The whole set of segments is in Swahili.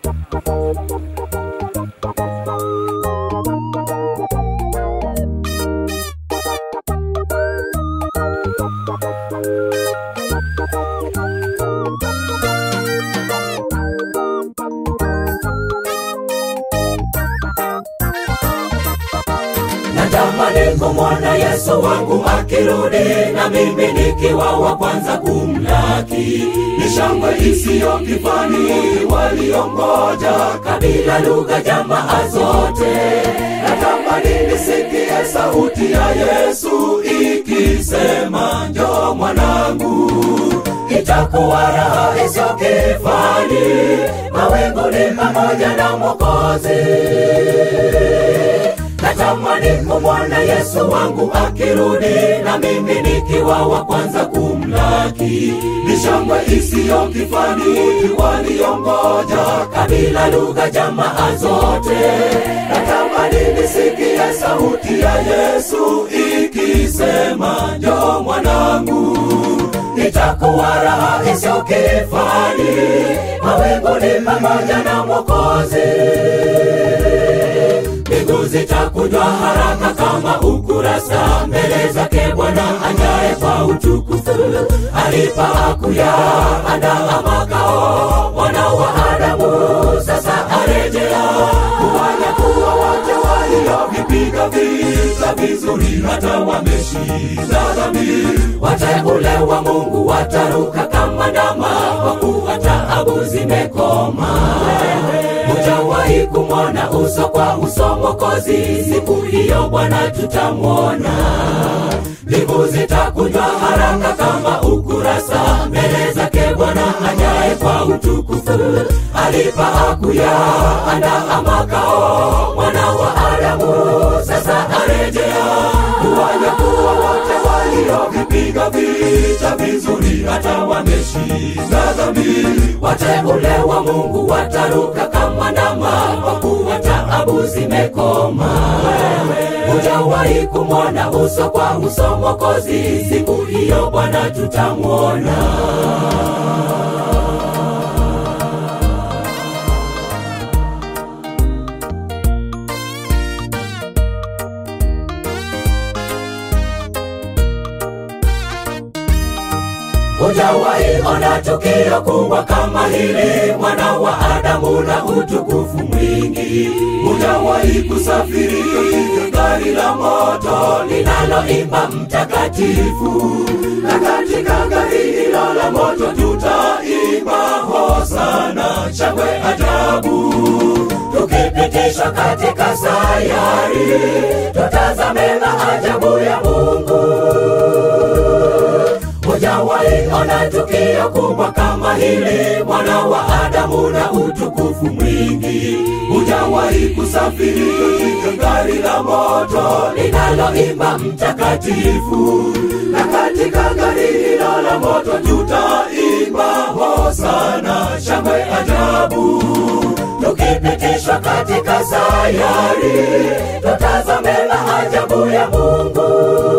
natamani kumwona Yesu wangu akirudi, na mimi nikiwa wa kwanza kumlaki. Ni shangwe isiyo kifani, waliongoja kabila, lugha, jamaa zote. Natamani nisikie sauti ya Yesu ikisema, njoo mwanangu, itakuwa raha isiyo kifani, mawinguni pamoja na Mwokozi natamani kumwona Yesu wangu akirudi, na mimi nikiwa wa kwanza kumlaki. Ni shangwe isiyo kifani, waliongoja kabila, lugha, jamaa zote. Natamani nisikie sauti ya Yesu ikisema, njoo mwanangu, itakuwa raha isiyo kifani, mawinguni pamoja na Mwokozi mbingu zitakunjwa haraka kama ukurasa mbele zake Bwana anyaye kwa utukufu. Alipakuya andaa makao mwana wa Adamu, sasa arejea kuwanyakuwa wote waliovipiga vita vizuri, hata wameshinda dhambi. Wateule wa Mungu wataruka kama ndama, kwa kuwa taabu zimekoma hujawahi kumwona uso kwa uso Mwokozi, siku hiyo Bwana tutamwona. Mbingu zitakunjwa haraka kama ukurasa mbele zake Bwana anyaye kwa utukufu. Alipaakuya andaa makao mwana wa Adamu, sasa arejea kuwanyakuwa wote waliovipiga vita vizuri, hata wameshinda dhambi. Wateule wa Mungu wataruka kama ndama, kwa kuwa taabu zimekoma. Hujawahi kumwona uso kwa uso Mwokozi, siku hiyo Bwana tutamwona. Hujawahi ona tukio kubwa kama hili, mwana wa Adamu na utukufu mwingi. Hujawahi kusafiri katika gari la moto linaloimba mtakatifu, na katika gari hilo la moto tutaimba hosana, shangwe ajabu tukipitishwa katika sayari, tutazame maajabu ya Mungu. Hujawahi ona tukio kubwa kama hili, mwana wa Adamu na utukufu mwingi. Hujawahi kusafiri katika gari la moto linaloimba mtakatifu, na katika gari hilo la moto tutaimba hosana, shangwe ajabu tukipitishwa katika sayari, tutazame maajabu ya Mungu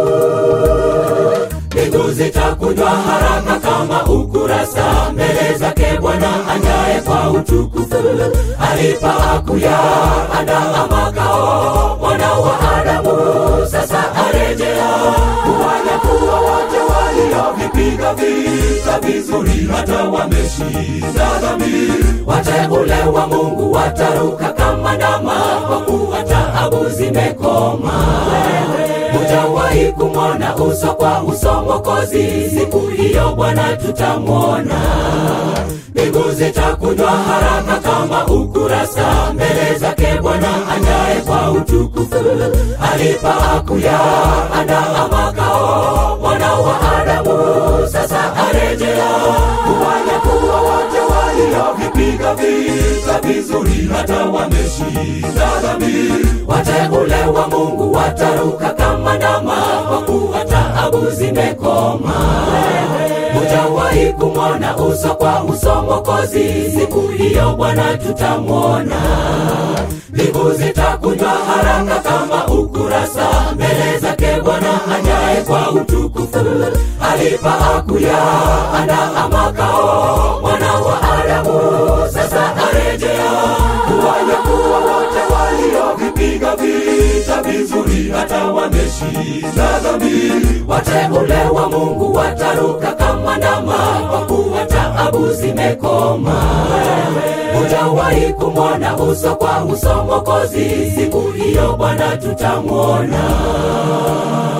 mbingu zitakunjwa haraka kama ukurasa mbele zake Bwana anyaye kwa utukufu. Alipaakuya andaa makao mwana wa Adamu, sasa arejea kuwanyakuwa wote waliovipiga vita vizuri, hata wameshinda dhambi. Wateule wa Mungu wataruka kama ndama, kwa kuwa taabu zimekoma hujawahi kumwona uso kwa uso Mwokozi, siku hiyo Bwana tutamwona. Mbingu zitakunjwa haraka kama ukurasa mbele zake Bwana anyaye kwa utukufu. Alipaakuya andaa makao mwana wa Adamu, sasa arejea kuwanyakuwa wote waliovipiga vita vizuri, hata wameshinda dhambi. Wateule wa Mungu wataruka kama ndama, kwa kuwa taabu zimekoma. Hujawahi kumwona uso kwa uso Mwokozi, siku hiyo Bwana tutamwona. Mbingu zitakunjwa haraka kama ukurasa mbele zake Bwana anyaye kwa utukufu. Alipaakuya andaa makao mwana wa Adamu, sasa arejea kuishi na dhambi. Wateule wa Mungu wataruka kama ndama, kwa kuwa taabu zimekoma. Hujawahi kumwona uso kwa uso Mwokozi, siku hiyo Bwana tutamwona.